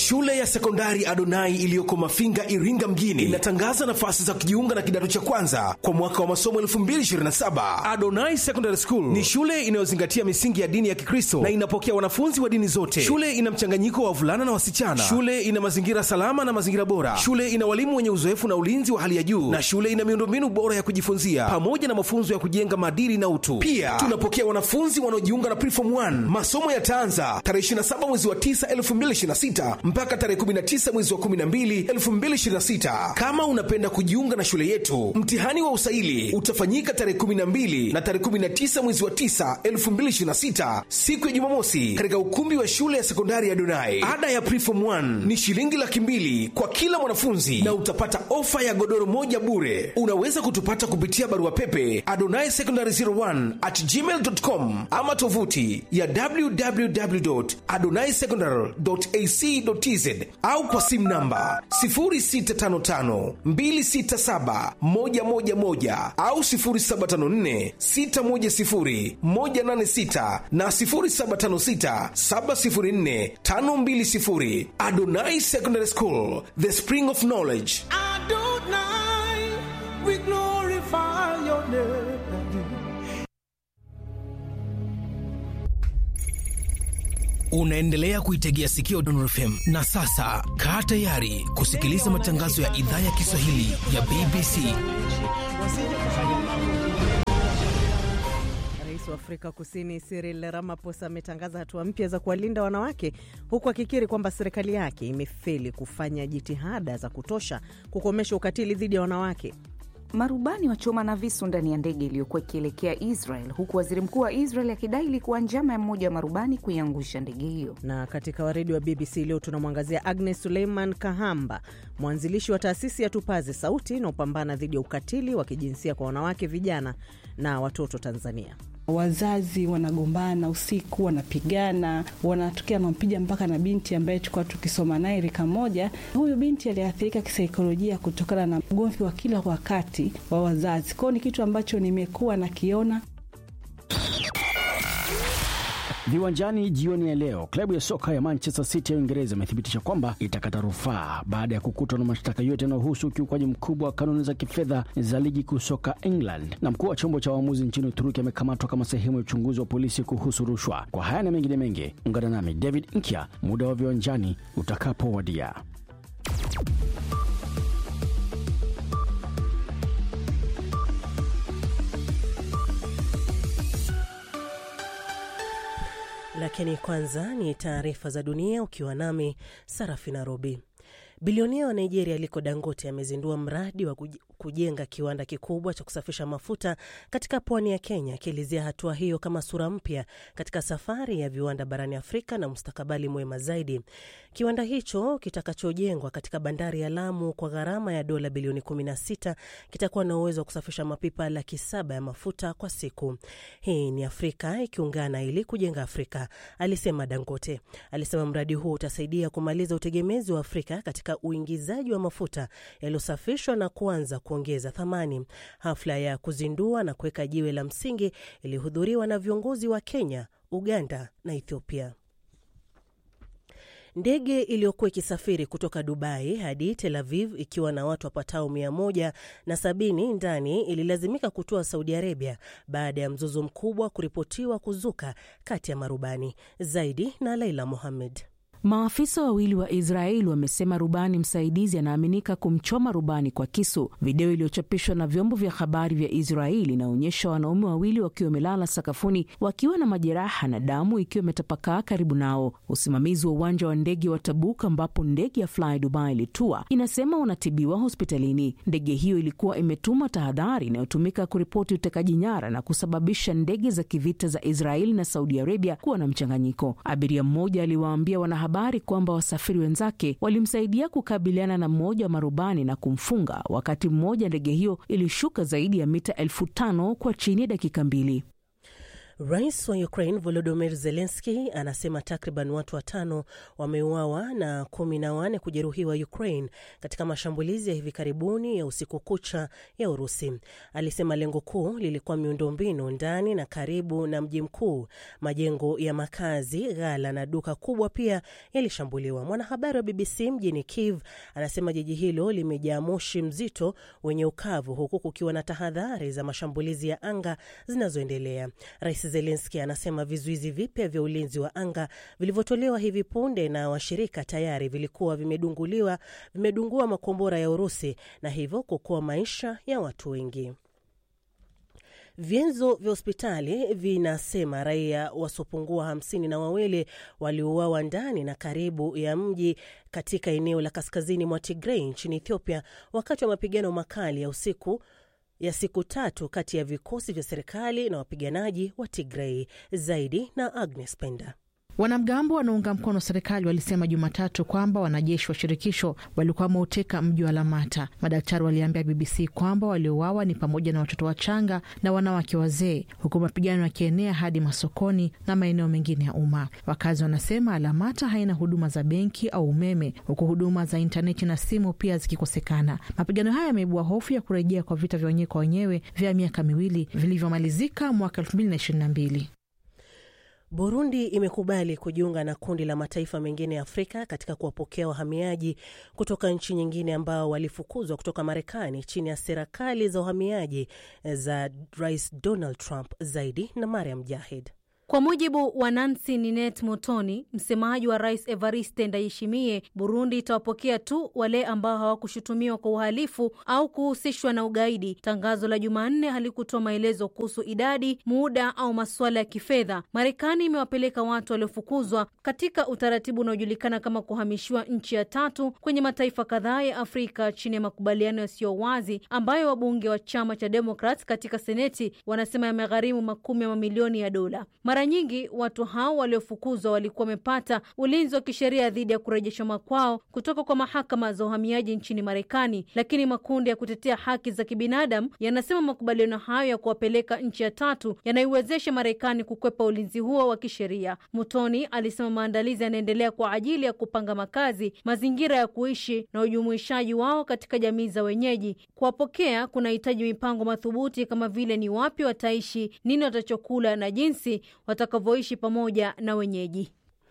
Shule ya sekondari Adonai iliyoko Mafinga, Iringa mjini inatangaza nafasi za kujiunga na kidato cha kwanza kwa mwaka wa masomo 2027. Adonai Secondary School ni shule inayozingatia misingi ya dini ya Kikristo na inapokea wanafunzi wa dini zote. Shule ina mchanganyiko wa wavulana na wasichana. Shule ina mazingira salama na mazingira bora. Shule ina walimu wenye uzoefu na ulinzi wa hali ya juu, na shule ina miundombinu bora ya kujifunzia pamoja na mafunzo ya kujenga maadili na utu. Pia tunapokea wanafunzi wanaojiunga na Preform 1. Masomo yataanza tarehe 27 mwezi wa 9 2026 mpaka tarehe 19 mwezi wa 12 2026. Kama unapenda kujiunga na shule yetu, mtihani wa usaili utafanyika tarehe 12 na tarehe 19 mwezi wa 9 2026, siku ya Jumamosi, katika ukumbi wa shule ya sekondari ya Donai. Ada ya Preform 1 ni shilingi laki mbili kwa kila mwanafunzi na utapata ofa ya godoro moja bure. Unaweza kutupata kupitia barua pepe adonai secondary 01 at gmail.com ama tovuti ya www.adonaisecondary.ac.tz au kwa simu namba 0655267111 au 0754610186 na 0756704520. Adonai Secondary School, the spring of knowledge. Adonai, we glorify your name. Unaendelea kuitegea sikio Dondor FM na sasa kaa tayari kusikiliza matangazo ya idhaa ya Kiswahili ya BBC. Rais wa Afrika Kusini Cyril Ramaphosa ametangaza hatua mpya za kuwalinda wanawake huku akikiri kwamba serikali yake imefeli kufanya jitihada za kutosha kukomesha ukatili dhidi ya wanawake. Marubani wachoma na visu ndani ya ndege iliyokuwa ikielekea Israel, huku waziri mkuu wa Israel akidai ilikuwa njama ya mmoja wa marubani kuiangusha ndege hiyo. Na katika waredi wa BBC leo tunamwangazia Agnes Suleiman Kahamba, mwanzilishi wa taasisi ya Tupaze Sauti inaopambana dhidi ya ukatili wa kijinsia kwa wanawake, vijana na watoto Tanzania. Wazazi wanagombana usiku, wanapigana, wanatokea wanampiga mpaka na binti ambaye tulikuwa tukisoma naye rika moja. Huyu binti aliathirika kisaikolojia kutokana na ugomvi wa kila wakati wa wazazi. Kwao ni kitu ambacho nimekuwa nakiona. Viwanjani jioni ya leo, klabu ya soka ya Manchester City ya Uingereza imethibitisha kwamba itakata rufaa baada ya kukutwa na mashtaka yote yanayohusu ukiukwaji mkubwa wa kanuni za kifedha za ligi kuu soka England. Na mkuu wa chombo cha waamuzi nchini Uturuki amekamatwa kama sehemu ya uchunguzi wa polisi kuhusu rushwa. Kwa haya na mengine mengi, ungana nami David Nkya muda wa viwanjani utakapowadia. Lakini kwanza ni taarifa za dunia ukiwa nami Sarafina Robi. Bilionia wa Nigeria Aliko Dangote amezindua mradi wa kujenga kiwanda kikubwa cha kusafisha mafuta katika pwani ya Kenya, akielezea hatua hiyo kama sura mpya katika safari ya viwanda barani Afrika na mustakabali mwema zaidi. Kiwanda hicho kitakachojengwa katika bandari ya Lamu kwa gharama ya dola bilioni 16 kitakuwa na uwezo wa kusafisha mapipa laki saba ya mafuta kwa siku. Hii ni Afrika ikiungana ili kujenga Afrika, alisema Dangote. Alisema mradi huu utasaidia kumaliza utegemezi wa Afrika katika uingizaji wa mafuta yaliyosafishwa na kuanza kuongeza thamani. Hafla ya kuzindua na kuweka jiwe la msingi ilihudhuriwa na viongozi wa Kenya, Uganda na Ethiopia. Ndege iliyokuwa ikisafiri kutoka Dubai hadi Tel Aviv ikiwa na watu wapatao mia moja na sabini ndani ililazimika kutoa Saudi Arabia baada ya mzozo mkubwa kuripotiwa kuzuka kati ya marubani. Zaidi na Laila Mohammed. Maafisa wawili wa Israeli wamesema rubani msaidizi anaaminika kumchoma rubani kwa kisu. Video iliyochapishwa na vyombo vya habari vya Israeli inaonyesha wanaume wawili wakiwa wamelala sakafuni wakiwa na majeraha na damu ikiwa imetapakaa karibu nao. Usimamizi wa uwanja wa ndege wa Tabuk ambapo ndege ya Fly Dubai ilitua inasema wanatibiwa hospitalini. Ndege hiyo ilikuwa imetuma tahadhari inayotumika kuripoti utekaji nyara na kusababisha ndege za kivita za Israeli na Saudi Arabia kuwa na mchanganyiko. Abiria mmoja aliwaambia wanahabari kwamba wasafiri wenzake walimsaidia kukabiliana na mmoja wa marubani na kumfunga, wakati mmoja ndege hiyo ilishuka zaidi ya mita elfu tano kwa chini ya dakika mbili. Rais wa Ukraine Volodymyr Zelensky anasema takriban watu watano wameuawa na kumi na wane kujeruhiwa Ukraine katika mashambulizi ya hivi karibuni ya usiku kucha ya Urusi. Alisema lengo kuu lilikuwa miundombinu ndani na karibu na mji mkuu. Majengo ya makazi, ghala na duka kubwa pia yalishambuliwa. Mwanahabari wa BBC mjini Kiev anasema jiji hilo limejaa moshi mzito wenye ukavu, huku kukiwa na tahadhari za mashambulizi ya anga zinazoendelea. Rais Zelenski anasema vizuizi vipya vya ulinzi wa anga vilivyotolewa hivi punde na washirika tayari vilikuwa vimedunguliwa vimedungua makombora ya Urusi na hivyo kuokoa maisha ya watu wengi. Vyanzo vya hospitali vinasema raia wasiopungua hamsini na wawili waliuawa ndani na karibu ya mji katika eneo la kaskazini mwa Tigrei nchini Ethiopia wakati wa mapigano makali ya usiku ya siku tatu kati ya vikosi vya serikali na wapiganaji wa Tigrei. Zaidi na Agnes Penda. Wanamgambo wanaunga mkono serikali walisema Jumatatu kwamba wanajeshi wa shirikisho walikuwa wameuteka mji wa Lamata. Madaktari waliambia BBC kwamba waliouawa ni pamoja na watoto wachanga na wanawake wazee, huku mapigano yakienea hadi masokoni na maeneo mengine ya umma. Wakazi wanasema Lamata haina huduma za benki au umeme, huku huduma za intaneti na simu pia zikikosekana. Mapigano haya yameibua hofu ya kurejea kwa vita vya wenyewe kwa wenyewe vya miaka miwili vilivyomalizika mwaka elfu mbili na ishirini na mbili. Burundi imekubali kujiunga na kundi la mataifa mengine ya Afrika katika kuwapokea wahamiaji kutoka nchi nyingine ambao walifukuzwa kutoka Marekani chini ya sera kali za uhamiaji za Rais Donald Trump. Zaidi na Mariam Jahid. Kwa mujibu wa Nancy Ninet Motoni, msemaji wa rais Evariste Ndayishimiye, Burundi itawapokea tu wale ambao hawakushutumiwa kwa uhalifu au kuhusishwa na ugaidi. Tangazo la Jumanne halikutoa maelezo kuhusu idadi, muda au masuala ya kifedha. Marekani imewapeleka watu waliofukuzwa katika utaratibu unaojulikana kama kuhamishiwa nchi ya tatu kwenye mataifa kadhaa ya Afrika chini ya makubaliano yasiyo wazi ambayo wabunge wa chama cha Demokrat katika Seneti wanasema yamegharimu makumi ya mamilioni ya dola. Mara nyingi watu hao waliofukuzwa walikuwa wamepata ulinzi wa kisheria dhidi ya kurejeshwa makwao kutoka kwa mahakama za uhamiaji nchini Marekani, lakini makundi ya kutetea haki za kibinadamu yanasema makubaliano hayo ya kuwapeleka nchi ya tatu yanaiwezesha Marekani kukwepa ulinzi huo wa kisheria. Mutoni alisema maandalizi yanaendelea kwa ajili ya kupanga makazi, mazingira ya kuishi na ujumuishaji wao katika jamii za wenyeji. Kuwapokea kunahitaji mipango madhubuti kama vile ni wapi wataishi, nini watachokula na jinsi watakavyoishi pamoja na wenyeji.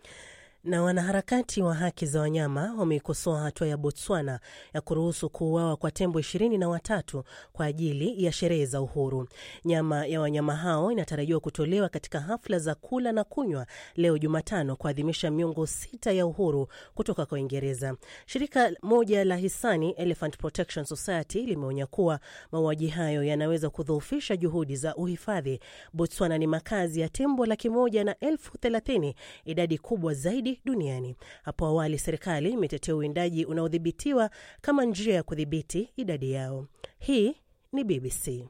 Na wanaharakati wa haki za wanyama wameikosoa hatua ya Botswana ya kuruhusu kuuawa kwa tembo ishirini na watatu kwa ajili ya sherehe za uhuru. Nyama ya wanyama hao inatarajiwa kutolewa katika hafla za kula na kunywa leo Jumatano kuadhimisha miongo sita ya uhuru kutoka kwa Uingereza. Shirika moja la hisani Elephant Protection Society limeonya kuwa mauaji hayo yanaweza kudhoofisha juhudi za uhifadhi. Botswana ni makazi ya tembo laki moja na elfu thelathini, idadi kubwa zaidi duniani. Hapo awali serikali imetetea uwindaji unaodhibitiwa kama njia ya kudhibiti idadi yao. Hii ni BBC.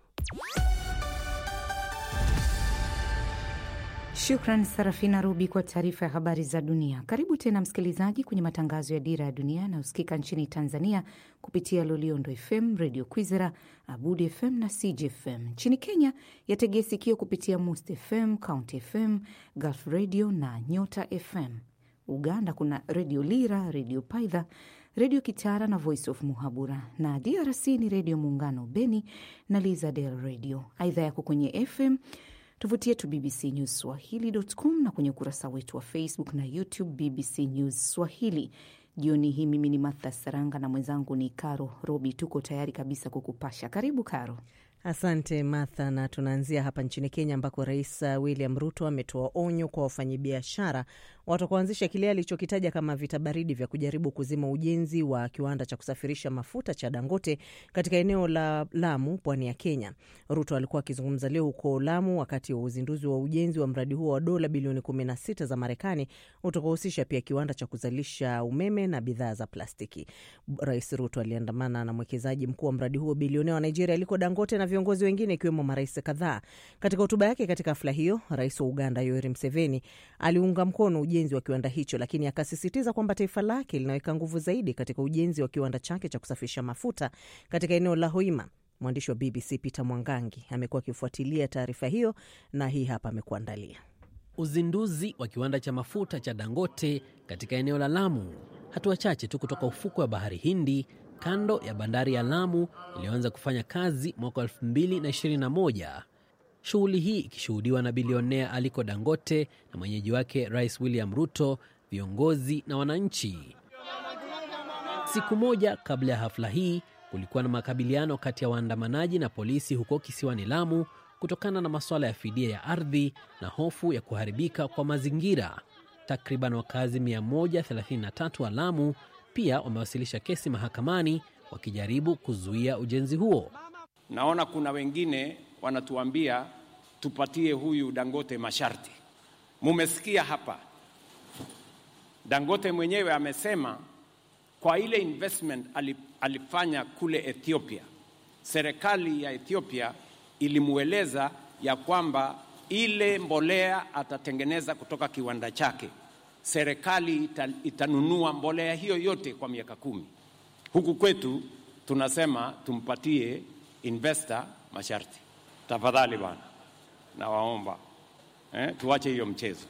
Shukran Sarafina Rubi kwa taarifa ya habari za dunia. Karibu tena msikilizaji kwenye matangazo ya Dira ya Dunia yanayosikika nchini Tanzania kupitia Loliondo FM, Radio Kwizera, Abudi FM na CJFM. Nchini Kenya yategea sikio kupitia Must FM, County FM, Gulf Radio na Nyota FM. Uganda kuna Redio Lira, Redio Paidha, Redio Kitara na Voice of Muhabura, na DRC ni Redio Muungano Beni na Lizadel Radio. Aidha yako kwenye FM tovuti yetu BBC News Swahili.com na kwenye ukurasa wetu wa Facebook na YouTube BBC News Swahili. Jioni hii mimi ni Martha Saranga na mwenzangu ni Karo Robi. Tuko tayari kabisa kukupasha. Karibu Karo. Asante Martha, na tunaanzia hapa nchini Kenya ambako Rais William Ruto ametoa onyo kwa wafanyabiashara watakuanzisha kile alichokitaja kama vita baridi vya kujaribu kuzima ujenzi wa kiwanda cha kusafirisha mafuta cha Dangote katika eneo la Lamu, pwani ya Kenya. Ruto alikuwa akizungumza leo huko Lamu wakati wa uzinduzi wa ujenzi wa mradi huo wa dola bilioni 16 za Marekani utakaohusisha pia kiwanda cha kuzalisha umeme na bidhaa za plastiki. Rais Ruto aliandamana na mwekezaji mkuu wa mradi huo bilionea wa Nigeria aliko Dangote na viongozi wengine ikiwemo marais kadhaa. Katika hotuba yake katika hafla hiyo, rais wa Uganda Yoweri Museveni aliunga mkono ujenzi wa kiwanda hicho, lakini akasisitiza kwamba taifa lake linaweka nguvu zaidi katika ujenzi wa kiwanda chake cha kusafirisha mafuta katika eneo la Hoima. Mwandishi wa BBC Peter Mwangangi amekuwa akifuatilia taarifa hiyo na hii hapa amekuandalia. Uzinduzi wa kiwanda cha mafuta cha Dangote katika eneo la Lamu, hatua chache tu kutoka ufukwe wa bahari Hindi, kando ya bandari ya Lamu iliyoanza kufanya kazi mwaka 2021. Shughuli hii ikishuhudiwa na bilionea Aliko Dangote na mwenyeji wake Rais William Ruto, viongozi na wananchi. Siku moja kabla ya hafla hii kulikuwa na makabiliano kati ya waandamanaji na polisi huko kisiwani Lamu kutokana na masuala ya fidia ya ardhi na hofu ya kuharibika kwa mazingira. Takriban wakazi 133 wa Lamu pia wamewasilisha kesi mahakamani wakijaribu kuzuia ujenzi huo. Naona kuna wengine wanatuambia tupatie huyu Dangote masharti. Mumesikia hapa, Dangote mwenyewe amesema kwa ile investment alifanya kule Ethiopia, serikali ya Ethiopia ilimweleza ya kwamba ile mbolea atatengeneza kutoka kiwanda chake, serikali ita, itanunua mbolea hiyo yote kwa miaka kumi. Huku kwetu tunasema tumpatie investor masharti. Tafadhali bwana, nawaomba eh, tuache hiyo mchezo.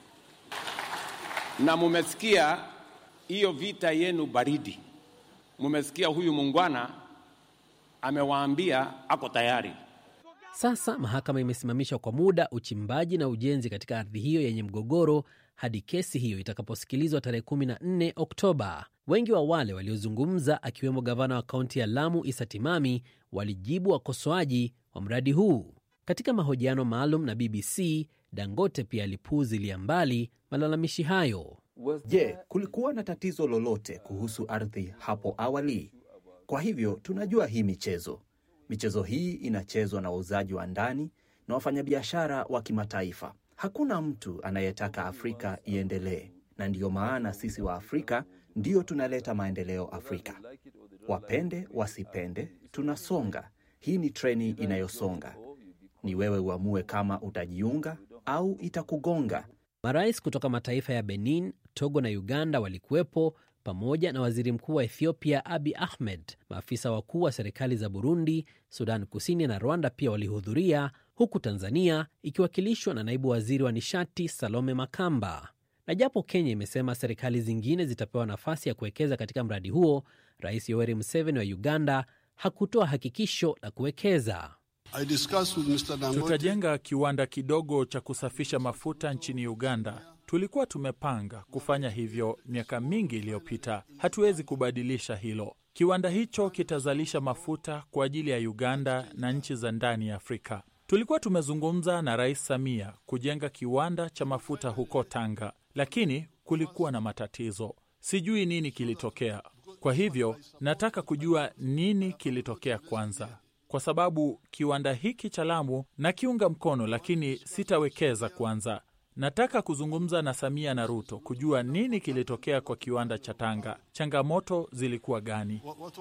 Na mumesikia hiyo vita yenu baridi, mumesikia huyu mungwana amewaambia ako tayari. Sasa mahakama imesimamisha kwa muda uchimbaji na ujenzi katika ardhi hiyo yenye mgogoro hadi kesi hiyo itakaposikilizwa tarehe 14 Oktoba. Wengi wa wale waliozungumza akiwemo gavana wa kaunti ya Lamu Isa Timami walijibu wakosoaji wa mradi huu. Katika mahojiano maalum na BBC, Dangote pia alipuuzilia mbali malalamishi hayo. Je, kulikuwa na tatizo lolote kuhusu ardhi hapo awali? Kwa hivyo tunajua hii michezo michezo hii inachezwa na wauzaji wa ndani na wafanyabiashara wa kimataifa. Hakuna mtu anayetaka Afrika iendelee, na ndiyo maana sisi wa Afrika ndiyo tunaleta maendeleo Afrika. Wapende wasipende, tunasonga. Hii ni treni inayosonga. Ni wewe uamue kama utajiunga au itakugonga. Marais kutoka mataifa ya Benin, Togo na Uganda walikuwepo pamoja na waziri mkuu wa Ethiopia Abi Ahmed. Maafisa wakuu wa serikali za Burundi, Sudan Kusini na Rwanda pia walihudhuria, huku Tanzania ikiwakilishwa na naibu waziri wa nishati Salome Makamba. Na japo Kenya imesema serikali zingine zitapewa nafasi ya kuwekeza katika mradi huo, Rais Yoweri Museveni wa Uganda hakutoa hakikisho la kuwekeza. Tutajenga kiwanda kidogo cha kusafisha mafuta nchini Uganda. Tulikuwa tumepanga kufanya hivyo miaka mingi iliyopita. Hatuwezi kubadilisha hilo. Kiwanda hicho kitazalisha mafuta kwa ajili ya Uganda na nchi za ndani ya Afrika. Tulikuwa tumezungumza na Rais Samia kujenga kiwanda cha mafuta huko Tanga, lakini kulikuwa na matatizo. Sijui nini kilitokea. Kwa hivyo nataka kujua nini kilitokea kwanza, kwa sababu kiwanda hiki cha Lamu nakiunga mkono, lakini sitawekeza kwanza. Nataka kuzungumza na Samia na Ruto kujua nini kilitokea kwa kiwanda cha Tanga, changamoto zilikuwa gani?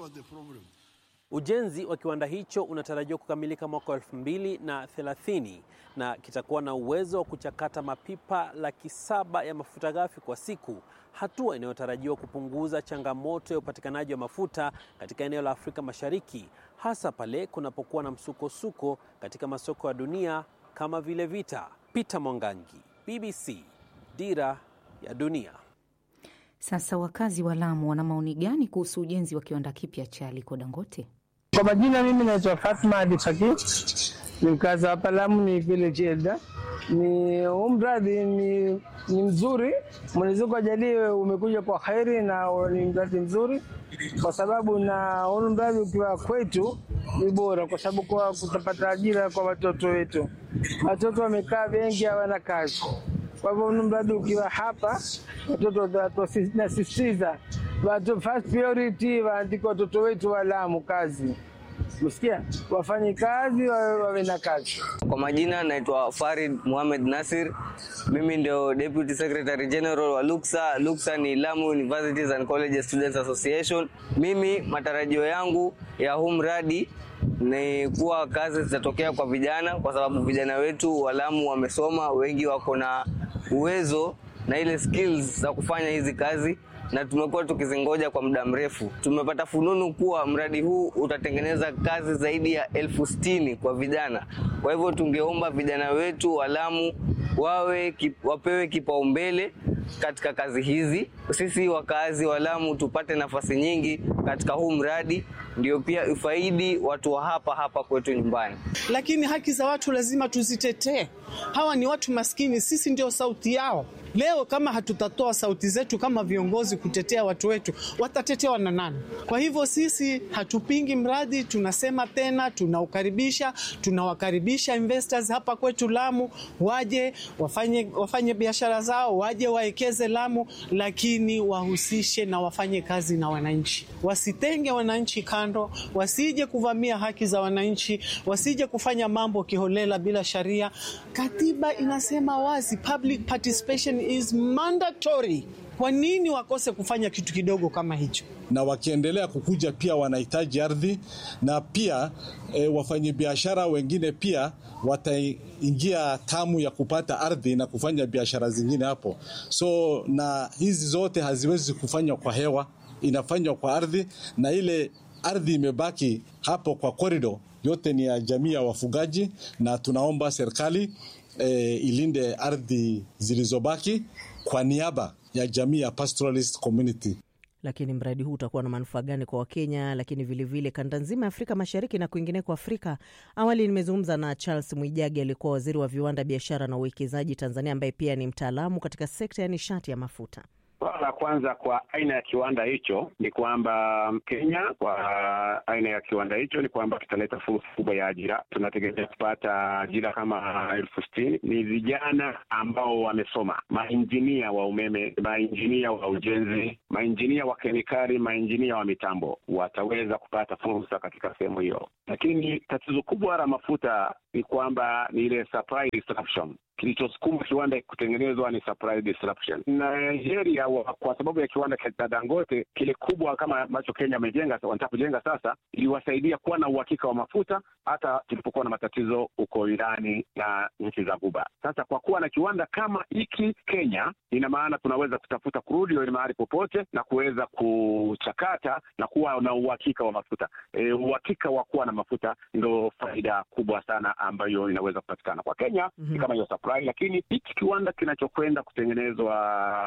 Ujenzi wa kiwanda hicho unatarajiwa kukamilika mwaka wa elfu mbili na thelathini na kitakuwa na uwezo wa kuchakata mapipa laki saba ya mafuta ghafi kwa siku, hatua inayotarajiwa kupunguza changamoto ya upatikanaji wa mafuta katika eneo la Afrika Mashariki, hasa pale kunapokuwa na msukosuko katika masoko ya dunia kama vile vita. Peter Mwangangi, BBC, Dira ya Dunia. Sasa wakazi wa Lamu wana maoni gani kuhusu ujenzi wa kiwanda kipya cha Aliko Dangote? Kwa majina, mimi naitwa Fatma Ali Fakir, ni mkazi hapa Lamu, ni village elder. Ni huu mradi ni, ni mzuri. Mwenyezi Mungu ajalie umekuja kwa kheri na ni mradi mzuri, kwa sababu na huu mradi ukiwa kwetu ni bora, kwa sababu kwa kutapata ajira kwa watoto wetu. Watoto wamekaa wengi hawana kazi kwa hivyo mradi ukiwa hapa, watoto nasisitiza watu first priority waandike watoto wetu wa Lamu kazi, msikia, wafanye kazi, wawe na kazi. Kwa majina naitwa Farid Muhamed Nasir, mimi ndio Deputy Secretary General wa LUKSA. LUKSA ni Lamu Universities and Colleges Students Association. Mimi matarajio yangu ya huu mradi ni kuwa kazi zitatokea kwa vijana, kwa sababu vijana wetu wa Lamu wamesoma, wengi wako na uwezo na ile skills za kufanya hizi kazi. na tumekuwa tukizingoja kwa muda mrefu. Tumepata fununu kuwa mradi huu utatengeneza kazi zaidi ya elfu sitini kwa vijana. Kwa hivyo tungeomba vijana wetu wa Lamu wawe kip, wapewe kipaumbele katika kazi hizi. Sisi wakazi wa Lamu tupate nafasi nyingi katika huu mradi, ndio pia ifaidi watu wa hapa hapa kwetu nyumbani. Lakini haki za watu lazima tuzitetee. Hawa ni watu maskini, sisi ndio sauti yao. Leo kama hatutatoa sauti zetu kama viongozi kutetea watu wetu, watatetewa na nani? Kwa hivyo sisi hatupingi mradi, tunasema tena, tunaukaribisha, tunawakaribisha investors hapa kwetu Lamu, waje wafanye, wafanye biashara zao, waje waekeze Lamu, lakini wahusishe na wafanye kazi na wananchi, wasitenge wananchi kando, wasije kuvamia haki za wananchi, wasije kufanya mambo kiholela bila sharia. Katiba inasema wazi, public participation is mandatory. Kwa nini wakose kufanya kitu kidogo kama hicho? na wakiendelea kukuja pia wanahitaji ardhi na pia e, wafanyabiashara wengine pia wataingia tamu ya kupata ardhi na kufanya biashara zingine hapo. So na hizi zote haziwezi kufanywa kwa hewa, inafanywa kwa ardhi, na ile ardhi imebaki hapo kwa korido yote ni ya jamii ya wafugaji, na tunaomba serikali e, ilinde ardhi zilizobaki kwa niaba ya jamii ya pastoralist community. Lakini mradi huu utakuwa na manufaa gani kwa Wakenya, lakini vilevile kanda nzima ya Afrika Mashariki na kwingineko Afrika? Awali nimezungumza na Charles Mwijagi, alikuwa waziri wa viwanda, biashara na uwekezaji Tanzania, ambaye pia ni mtaalamu katika sekta ya nishati ya mafuta. Swala la kwanza kwa aina ya kiwanda hicho ni kwamba Kenya, kwa aina ya kiwanda hicho ni kwamba kitaleta fursa kubwa ya ajira. Tunategemea kupata ajira kama elfu sitini. Ni vijana ambao wamesoma, mainjinia wa umeme, mainjinia wa ujenzi, mainjinia wa kemikali, mainjinia wa mitambo, wataweza kupata fursa katika sehemu hiyo. Lakini tatizo kubwa la mafuta ni kwamba ni ile supply disruption kilichosukuma kiwanda kutengenezwa ni supply disruption. Nigeria wa, kwa sababu ya kiwanda cha Dangote kile kubwa kama ambacho Kenya amejenga wanataka kujenga sasa, iliwasaidia kuwa na uhakika wa mafuta hata tulipokuwa na matatizo huko Irani na nchi za Guba. Sasa kwa kuwa na kiwanda kama hiki Kenya, ina maana tunaweza kutafuta kurudi ile mahali popote na kuweza kuchakata na kuwa na uhakika wa mafuta. E, uhakika wa kuwa na mafuta ndo faida kubwa sana ambayo inaweza kupatikana kwa Kenya. mm -hmm. kama hiyo lakini hiki kiwanda kinachokwenda kutengenezwa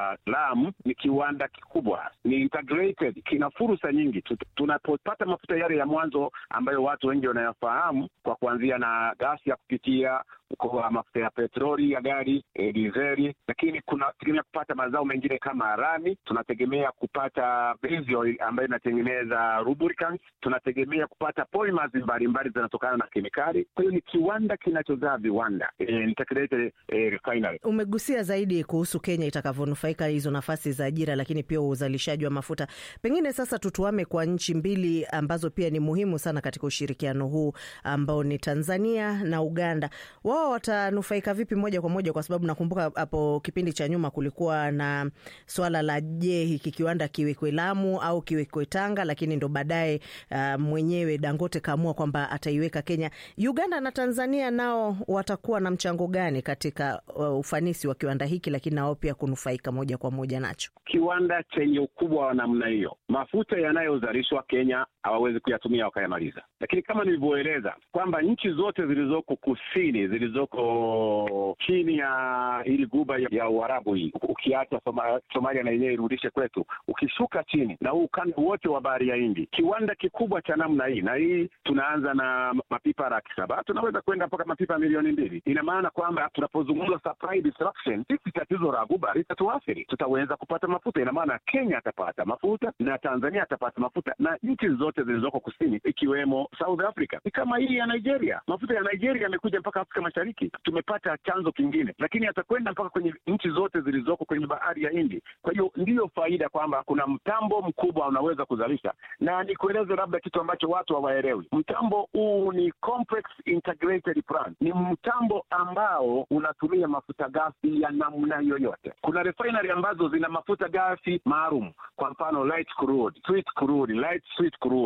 Lamu ni kiwanda kikubwa, ni integrated, kina fursa nyingi. Tunapopata mafuta yale ya mwanzo ambayo watu wengi wanayafahamu, kwa kuanzia na gasi ya kupikia kwa mafuta ya petroli ya gari e, dizeli, lakini kunategemea kupata mazao mengine kama rami. Tunategemea kupata base oil ambayo inatengeneza lubricants. Tunategemea kupata polymers mbalimbali zinatokana na kemikali. Kwa hiyo ni kiwanda kinachozaa viwanda e, integrated e, refinery. Umegusia zaidi kuhusu Kenya itakavyonufaika hizo nafasi za ajira, lakini pia uzalishaji wa mafuta. Pengine sasa tutuame kwa nchi mbili ambazo pia ni muhimu sana katika ushirikiano huu ambao ni Tanzania na Uganda. Wao watanufaika vipi moja kwa moja? Kwa sababu nakumbuka hapo kipindi cha nyuma kulikuwa na swala la je, hiki kiwanda kiwekwe Lamu au kiwekwe Tanga, lakini ndo baadaye uh, mwenyewe Dangote kaamua kwamba ataiweka Kenya. Uganda na Tanzania nao watakuwa na mchango gani katika uh, ufanisi wa kiwanda hiki, lakini nao pia kunufaika moja kwa moja nacho? Kiwanda chenye ukubwa wa namna hiyo, mafuta yanayozalishwa Kenya hawawezi kuyatumia wakayamaliza, lakini kama nilivyoeleza kwamba nchi zote zilizoko kusini zilizoko chini ya hili guba ya Uarabu hii, ukiacha Soma, Somalia na yenyewe irudishe kwetu, ukishuka chini na huu ukanda wote wa bahari ya Hindi, kiwanda kikubwa cha namna hii, na hii tunaanza na mapipa laki saba tunaweza kwenda mpaka mapipa milioni mbili. Ina maana kwamba tunapozungumza supply disruption, sisi tatizo la guba litatuathiri, tutaweza kupata mafuta. Ina maana Kenya atapata mafuta na Tanzania atapata mafuta na nchi zote zilizoko kusini ikiwemo South Africa. Ni kama hii ya Nigeria, mafuta ya Nigeria yamekuja mpaka Afrika Mashariki, tumepata chanzo kingine, lakini atakwenda mpaka kwenye nchi zote zilizoko kwenye bahari ya Hindi. Kwa hiyo ndiyo faida kwamba kuna mtambo mkubwa unaweza kuzalisha, na nikueleze labda kitu ambacho watu hawaelewi. Mtambo huu ni complex integrated plant, ni mtambo ambao unatumia mafuta ghafi ya namna yoyote. Kuna refinery ambazo zina mafuta ghafi maalum, kwa mfano light crude, sweet crude, light sweet crude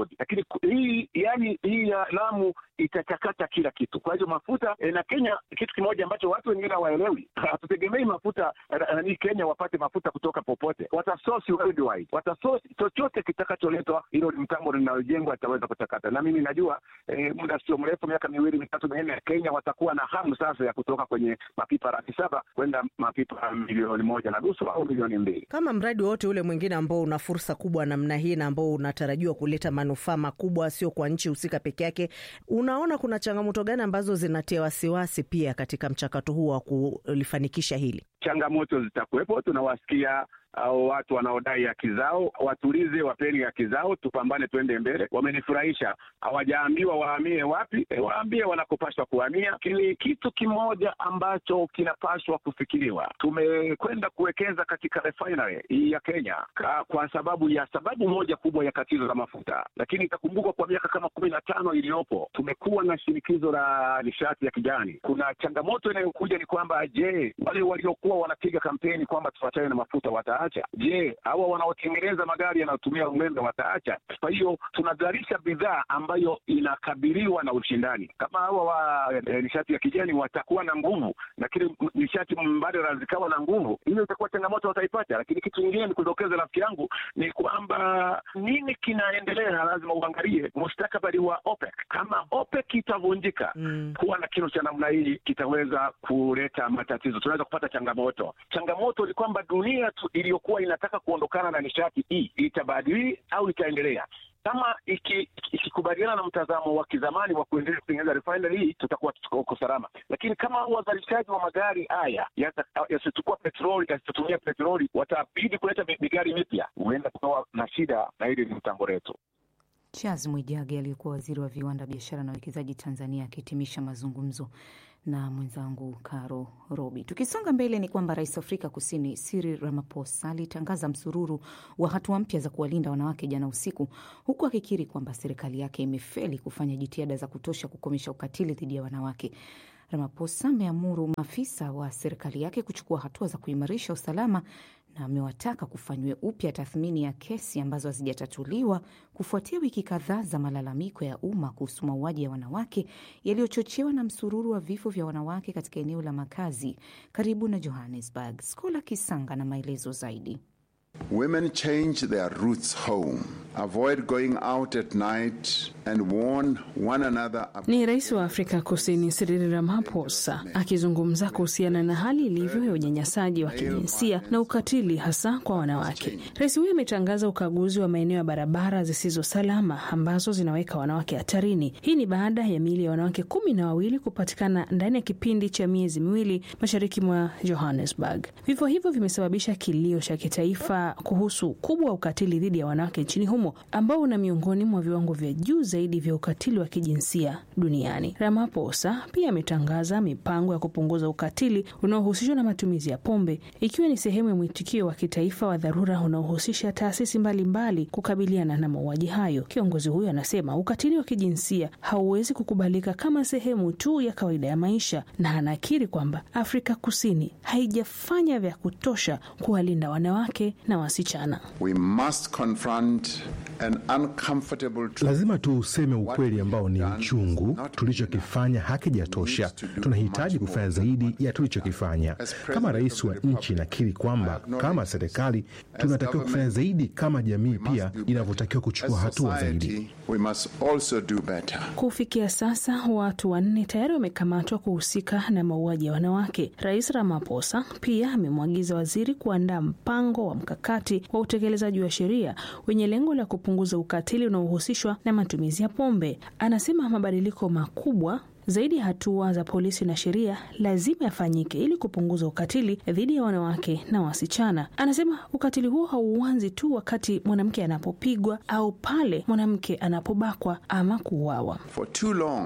kodi, lakini ku- hii yani hii ya Lamu itachakata kila kitu. Kwa hivyo mafuta eh, na Kenya, kitu kimoja ambacho watu wengine hawaelewi, hatutegemei mafuta eh, nani Kenya wapate mafuta kutoka popote, watasosi worldwide, watasosi chochote kitakacholetwa. Hilo ni mtambo linalojengwa itaweza kuchakata, na mimi najua eh, muda sio mrefu, miaka miwili mitatu minne, Kenya watakuwa na hamu sasa ya kutoka kwenye mapipa laki saba kwenda mapipa milioni moja na nusu au milioni mbili. Kama mradi wowote ule mwingine ambao una fursa kubwa namna hii na ambao unatarajiwa kuleta manufaa makubwa, sio kwa nchi husika peke yake, unaona kuna changamoto gani ambazo zinatia wasiwasi pia katika mchakato huu wa kulifanikisha hili? changamoto zitakuwepo. Tunawasikia au watu wanaodai haki zao, watulize, wapeni haki zao, tupambane, twende mbele. Wamenifurahisha, hawajaambiwa wahamie wapi, e, waambie wanakopashwa kuhamia. Lakini kitu kimoja ambacho kinapashwa kufikiriwa, tumekwenda kuwekeza katika refinery hii ya Kenya ka, kwa sababu ya sababu moja kubwa ya tatizo la mafuta, lakini itakumbukwa kwa miaka kama kumi na tano iliyopo tumekuwa na shinikizo la nishati ya kijani. Kuna changamoto inayokuja ni kwamba, je, wale waliokuwa wanapiga kampeni kwamba tuachane na mafuta wataacha? Je, hawa wanaotengeneza magari yanayotumia umeme wataacha? Kwa hiyo tunazalisha bidhaa ambayo inakabiliwa na ushindani. Kama hawa wa eh, nishati ya kijani watakuwa na nguvu, lakini nishati mbadala zikawa na nguvu, hiyo itakuwa changamoto wataipata. Lakini kitu kingine ni kudokeza, rafiki yangu, ni kwamba nini kinaendelea, lazima uangalie mustakabali wa OPEC. Kama OPEC itavunjika, kuwa na kinu cha namna hii kitaweza kuleta matatizo, tunaweza kupata changamoto. Changamoto ni kwamba dunia tu iliyokuwa inataka kuondokana na nishati hii itabadili au itaendelea kama iki- ikikubaliana na mtazamo wa kizamani wa kuendelea kutengeneza refinery hii, tutakuwa tuko salama. Lakini kama wazalishaji wa magari haya yata- yasichukua petroli, yasitumia petroli, watabidi kuleta mi- migari mipya, huenda tukawa na shida, na hili ni mtambo letu. Charles Mwijage aliyekuwa waziri wa viwanda, biashara na uwekezaji Tanzania akihitimisha mazungumzo na mwenzangu Caro Robi. Tukisonga mbele, ni kwamba rais wa Afrika Kusini Cyril Ramaphosa alitangaza msururu wa hatua mpya za kuwalinda wanawake jana usiku, huku akikiri kwamba serikali yake imefeli kufanya jitihada za kutosha kukomesha ukatili dhidi ya wanawake. Ramaphosa ameamuru maafisa wa serikali yake kuchukua hatua za kuimarisha usalama na amewataka kufanywe upya tathmini ya kesi ambazo hazijatatuliwa kufuatia wiki kadhaa za malalamiko ya umma kuhusu mauaji ya wanawake yaliyochochewa na msururu wa vifo vya wanawake katika eneo la makazi karibu na Johannesburg. Skola Kisanga na maelezo zaidi. Women change their routes home, avoid going out at night, and warn one another. ab- Ni rais wa Afrika Kusini Cyril Ramaphosa akizungumza kuhusiana na hali ilivyo ya unyanyasaji wa kijinsia na ukatili hasa kwa wanawake. Rais huyo ametangaza ukaguzi wa maeneo ya barabara zisizo salama ambazo zinaweka wanawake hatarini. Hii ni baada ya miili ya wanawake kumi na wawili kupatikana ndani ya kipindi cha miezi miwili mashariki mwa Johannesburg. Vifo hivyo vimesababisha kilio cha kitaifa kuhusu ukubwa wa ukatili dhidi ya wanawake nchini humo ambao una miongoni mwa viwango vya juu zaidi vya ukatili wa kijinsia duniani. Ramaphosa pia ametangaza mipango ya kupunguza ukatili unaohusishwa na matumizi ya pombe, ikiwa ni sehemu ya mwitikio wa kitaifa wa dharura unaohusisha taasisi mbalimbali kukabiliana na mauaji hayo. Kiongozi huyo anasema ukatili wa kijinsia hauwezi kukubalika kama sehemu tu ya kawaida ya maisha, na anakiri kwamba Afrika Kusini haijafanya vya kutosha kuwalinda wanawake na wasichana. We must confront an uncomfortable truth. Lazima tuuseme ukweli ambao ni uchungu. Tulichokifanya hakijatosha, tunahitaji kufanya zaidi ya tulichokifanya. Kama rais wa nchi, nakiri kwamba kama serikali tunatakiwa kufanya zaidi, kama jamii pia inavyotakiwa kuchukua As hatua zaidi. society, we must also do better. Kufikia sasa watu wanne tayari wamekamatwa kuhusika na mauaji ya wanawake. Rais Ramaphosa pia amemwagiza waziri kuandaa mpango wa mkakati wa utekelezaji wa sheria wenye lengo la kupunguza ukatili unaohusishwa na matumizi ya pombe. Anasema mabadiliko makubwa zaidi ya hatua za polisi na sheria lazima yafanyike ili kupunguza ukatili dhidi ya wanawake na wasichana. Anasema ukatili huo hauanzi tu wakati mwanamke anapopigwa au pale mwanamke anapobakwa ama kuuawa. For too long,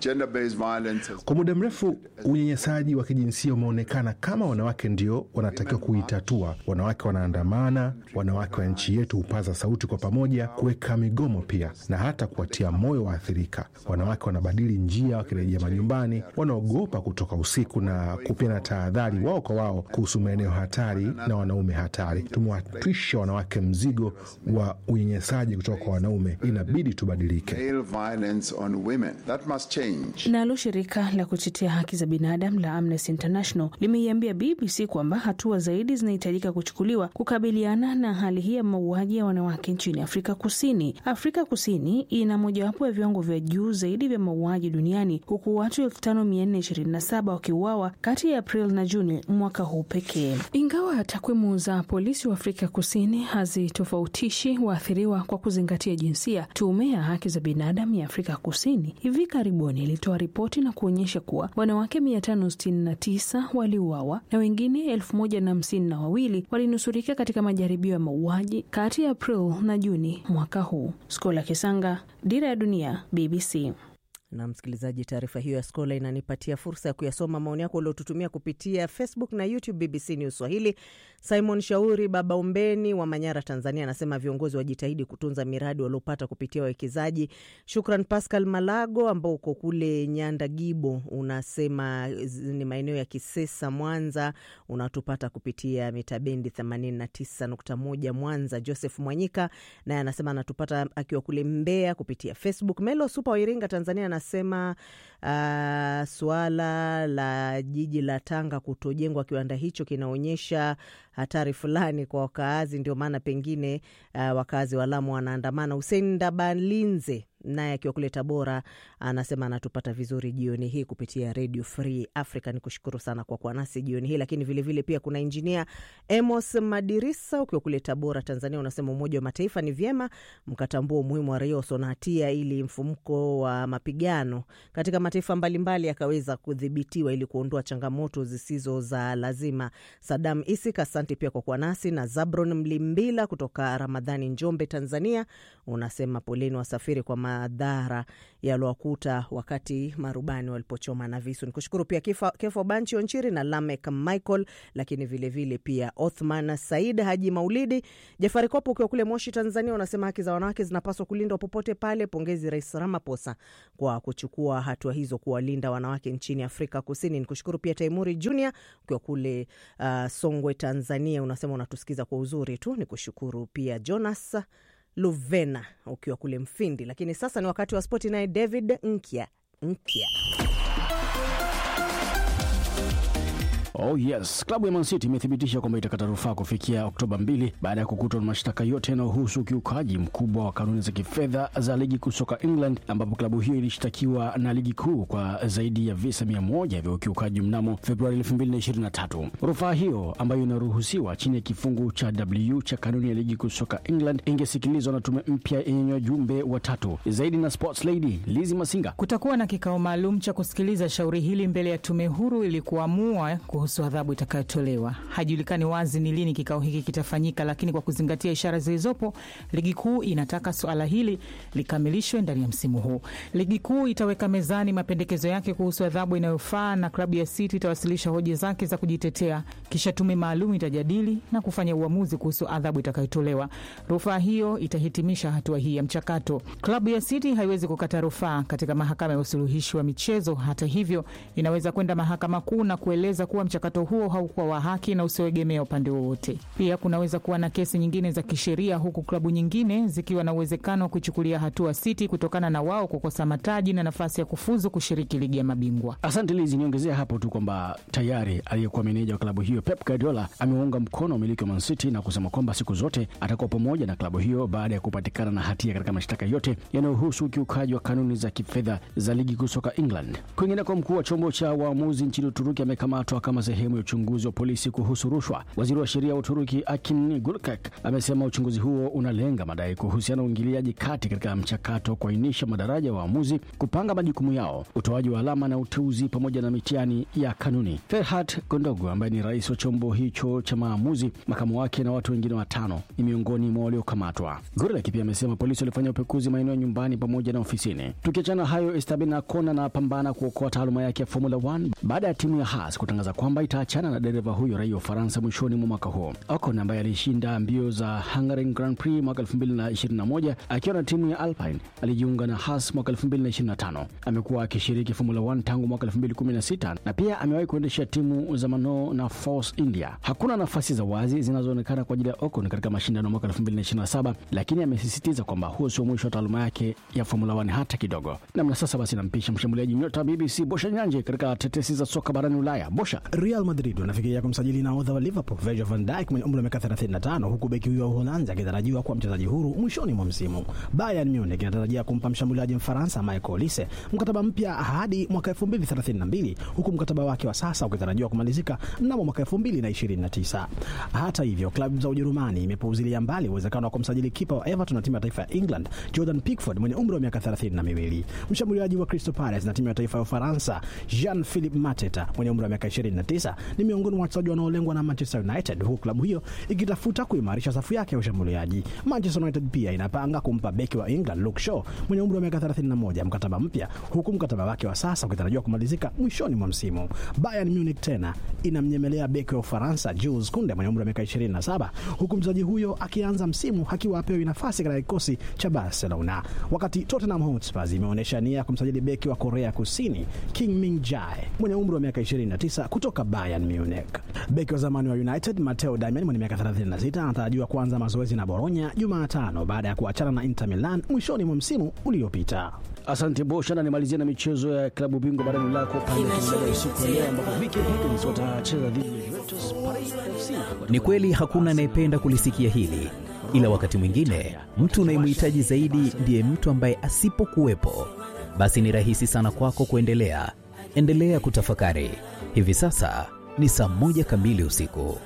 gender-based violence has Kwa muda mrefu unyanyasaji wa kijinsia umeonekana kama wanawake ndio wanatakiwa kuitatua. Wanawake wanaandamana, wanawake wa nchi yetu hupaza sauti kwa pamoja, kuweka migomo pia na hata kuwatia moyo waathirika. Wanawake wanabadili njia wakirejea majumbani, wanaogopa kutoka usiku na kupeana tahadhari wao kwa wao kuhusu maeneo hatari na wanaume hatari. Tumewatwisha wanawake mzigo wa unyanyasaji kutoka kwa wanaume, inabidi tubadilike. male violence on women. That must change. Nalo shirika la kutetea haki za binadamu la Amnesty International limeiambia BBC kwamba hatua zaidi zinahitajika kuchukuliwa kukabiliana na hali hii ya mauaji ya wanawake nchini Afrika Kusini. Afrika Kusini ina mojawapo ya viwango vya juu zaidi vya mauaji duniani huku watu 5427 wakiuawa kati ya April na Juni mwaka huu pekee. Ingawa takwimu za polisi wa Afrika Kusini hazitofautishi waathiriwa kwa kuzingatia jinsia, tume ya haki za binadamu ya Afrika Kusini hivi karibuni ilitoa ripoti na kuonyesha kuwa wanawake 569 waliuawa na wengine elfu moja na hamsini na wawili walinusurika katika majaribio ya mauaji kati ya April na Juni mwaka huu. Skola Kisanga, Dira ya Dunia, BBC. na msikilizaji, taarifa hiyo ya Skola inanipatia fursa ya kuyasoma maoni yako uliotutumia kupitia Facebook na YouTube BBC News Swahili. Simon Shauri Baba Umbeni wa Manyara, Tanzania, anasema viongozi wajitahidi kutunza miradi waliopata kupitia wawekezaji. Shukran Pascal Malago ambao uko kule Nyanda Gibo, unasema ni maeneo ya Kisesa, Mwanza, unatupata kupitia mitabendi 89.1 Mwanza. Joseph Mwanyika naye anasema anatupata akiwa kule Mbeya kupitia Facebook. Melo Supa wa Iringa, Tanzania, anasema uh, suala la jiji la Tanga kutojengwa kiwanda hicho kinaonyesha hatari fulani kwa wakaazi, ndio maana pengine uh, wakazi wa Lamu wanaandamana. Husein Ndabalinze naye akiwa kule Tabora anasema anatupata vizuri jioni hii kupitia Radio Free Africa. Ni kushukuru sana kwa kuwa nasi jioni hii, lakini vilevile vile pia kuna injinia Emos Madirisa ukiwa kule Tabora, Tanzania, unasema Umoja wa Mataifa ni vyema mkatambua umuhimu wa raia wasio na hatia ili mfumuko wa mapigano katika mataifa mbalimbali yakaweza kudhibitiwa ili kuondoa changamoto zisizo za lazima. Sadam Isik, asante pia kwa kuwa nasi, na Zabron Mlimbila kutoka Ramadhani, Njombe, Tanzania, unasema poleni wasafiri kwa madhara yaliowakuta wakati marubani walipochoma na visu. Nikushukuru pia Kifo, Kefo Banchi Onchiri na Lamek Michael, lakini vilevile vile pia Othman Said Haji Maulidi Jafari Kopo ukiwa kule Moshi, Tanzania, unasema haki za wanawake zinapaswa kulindwa popote pale. Pongezi Rais Ramaphosa kwa kuchukua hatua hizo kuwalinda wanawake nchini Afrika Kusini. Nikushukuru pia Taimuri Junior ukiwa kule uh, Songwe, Tanzania, unasema unatusikiza kwa uzuri tu. Nikushukuru pia Jonas Luvena ukiwa kule Mfindi. Lakini sasa ni wakati wa spoti, naye David Nkya Nkya. Oh yes, klabu ya Man City imethibitisha kwamba itakata rufaa kufikia Oktoba 2 baada ya kukutwa na mashtaka yote yanayohusu ukiukaji mkubwa wa kanuni za kifedha za ligi kuu soka England, ambapo klabu hiyo ilishtakiwa na ligi kuu kwa zaidi ya visa 100 vya ukiukaji mnamo Februari 2023. Rufaa hiyo ambayo inaruhusiwa chini ya kifungu cha W cha kanuni ya ligi kuu soka England ingesikilizwa na tume mpya yenye wajumbe watatu. Zaidi na sports lady Lizi Masinga. Kutakuwa na kikao maalum cha kusikiliza shauri hili mbele ya tume huru ili kuamua kuhusu adhabu itakayotolewa. Haijulikani wazi ni lini kikao hiki kitafanyika, lakini kwa kuzingatia ishara zilizopo, ligi kuu inataka suala hili likamilishwe ndani ya msimu huu. Ligi kuu itaweka mezani mapendekezo yake kuhusu adhabu inayofaa na klabu ya City itawasilisha hoja zake za kujitetea, kisha tume maalum itajadili na kufanya uamuzi kuhusu adhabu itakayotolewa. Rufaa hiyo itahitimisha hatua hii ya mchakato. Klabu ya City haiwezi kukata rufaa katika mahakama ya usuluhishi wa michezo. Hata hivyo, inaweza kwenda mahakama kuu na kueleza kuwa mchakato huo haukuwa wa haki na usioegemea upande wowote. Pia kunaweza kuwa na kesi nyingine za kisheria, huku klabu nyingine zikiwa na uwezekano wa kuichukulia hatua City kutokana na wao kukosa mataji na nafasi ya kufuzu kushiriki ligi ya mabingwa. Asante Lizi, niongezea hapo tu kwamba tayari aliyekuwa meneja wa klabu hiyo Pep Guardiola ameunga mkono umiliki wa Man City na kusema kwamba siku zote atakuwa pamoja na klabu hiyo baada ya kupatikana na hatia katika mashtaka yote yanayohusu ukiukaji wa kanuni za kifedha za ligi kuu soka England. Kwingineko, mkuu wa chombo cha waamuzi nchini Uturuki amekamatwa kama sehemu ya uchunguzi wa polisi kuhusu rushwa. Waziri wa sheria wa Uturuki Akin Gurkek amesema uchunguzi huo unalenga madai kuhusiana na uingiliaji kati katika mchakato wa kuainisha madaraja ya waamuzi, kupanga majukumu yao, utoaji wa alama na uteuzi, pamoja na mitihani ya kanuni. Ferhat Gondogo ambaye ni rais wa chombo hicho cha maamuzi, makamu wake na watu wengine watano ni miongoni mwa waliokamatwa. Gurlek pia amesema polisi walifanya upekuzi maeneo ya nyumbani pamoja na ofisini. Tukiachana hayo, Esteban Ocon anapambana kuokoa taaluma yake ya Formula 1 baada ya timu ya Haas kutangaza kwamba itaachana na dereva huyo raia wa Ufaransa mwishoni mwa mwaka huo. Ocon ambaye alishinda mbio za Hungary Grand Prix mwaka 2021 akiwa na timu ya Alpine alijiunga na Haas mwaka 2025. Amekuwa akishiriki Formula 1 tangu mwaka 2016 na pia amewahi kuendesha timu za Manor na Force India. Hakuna nafasi za wazi zinazoonekana kwa ajili ya Ocon katika mashindano mwaka 2027, lakini amesisitiza kwamba huo sio mwisho wa taaluma yake ya Formula 1 hata kidogo. Namna sasa basi, nampisha mshambuliaji nyota BBC Bosha Nyanje katika tetesi za soka barani Ulaya. Bosha. Real Madrid wanafikiria kumsajili nahodha wa Liverpool Virgil van Dijk mwenye umri wa miaka 35 huku beki huyo wa Uholanzi akitarajiwa kuwa mchezaji huru mwishoni mwa msimu. Bayern Munich inatarajia kumpa mshambuliaji Mfaransa Michael Olise mkataba mpya hadi mwaka 2032 huku mkataba wake wa sasa ukitarajiwa kumalizika mnamo mwaka 2029. Hata hivyo, klabu za Ujerumani imepuuzilia mbali uwezekano wa kumsajili kipa wa Everton na timu ya taifa ya England Jordan Pickford mwenye umri wa miaka 32. Mshambuliaji wa Crystal Palace na timu ya taifa ya Ufaransa Jean Philippe Mateta mwenye umri wa miaka 29 ni miongoni mwa wachezaji wanaolengwa na Manchester United, huku klabu hiyo ikitafuta kuimarisha safu yake ya ushambuliaji. Manchester United pia inapanga kumpa beki wa England Luke Shaw mwenye umri wa miaka 31 mkataba mpya, huku mkataba wake wa sasa ukitarajiwa kumalizika mwishoni mwa msimu. Bayern Munich tena inamnyemelea beki wa Ufaransa Jules Kunde mwenye umri wa miaka 27, huku mchezaji huyo akianza msimu akiwa apewi nafasi katika kikosi cha Barcelona, wakati Tottenham Hotspur imeonyesha nia ya kumsajili beki wa Korea Kusini King Min Jae mwenye umri wa miaka 29 kutoka Bayern Munich. Beki wa zamani wa United Matteo Darmian mwenye miaka 36 anatarajiwa kuanza mazoezi na Bologna Jumatano baada ya kuachana na Inter Milan mwishoni mwa msimu uliopita. Asante Bosha, na nimalizia na michezo ya klabu bingwa barani Ulaya kwa upande wa usiku wa leo ambapo Viking Higgins watacheza dhidi ya Juventus Paris FC. Ni kweli hakuna anayependa kulisikia hili, ila wakati mwingine mtu unayemhitaji zaidi ndiye mtu ambaye asipokuwepo, basi ni rahisi sana kwako kuendelea. Endelea kutafakari. Hivi sasa ni saa moja kamili usiku.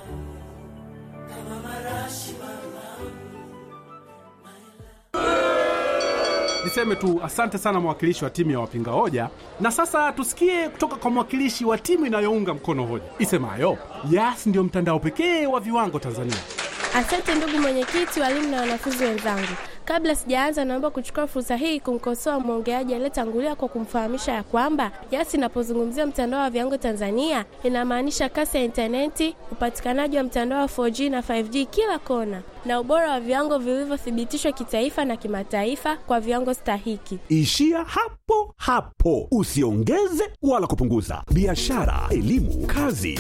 Niseme tu asante sana mwakilishi wa timu ya wapinga hoja, na sasa tusikie kutoka kwa mwakilishi wa timu inayounga mkono hoja isemayo Yas ndio mtandao pekee wa viwango Tanzania. Asante ndugu mwenyekiti, walimu na wanafunzi wenzangu. Kabla sijaanza, naomba kuchukua fursa hii kumkosoa mwongeaji aliyetangulia kwa kumfahamisha ya kwamba Yas inapozungumzia mtandao wa viwango Tanzania inamaanisha kasi ya intaneti, upatikanaji wa mtandao wa 4G na 5G kila kona, na ubora wa viwango vilivyothibitishwa kitaifa na kimataifa kwa viwango stahiki. Ishia hapo hapo, usiongeze wala kupunguza. Biashara, elimu, kazi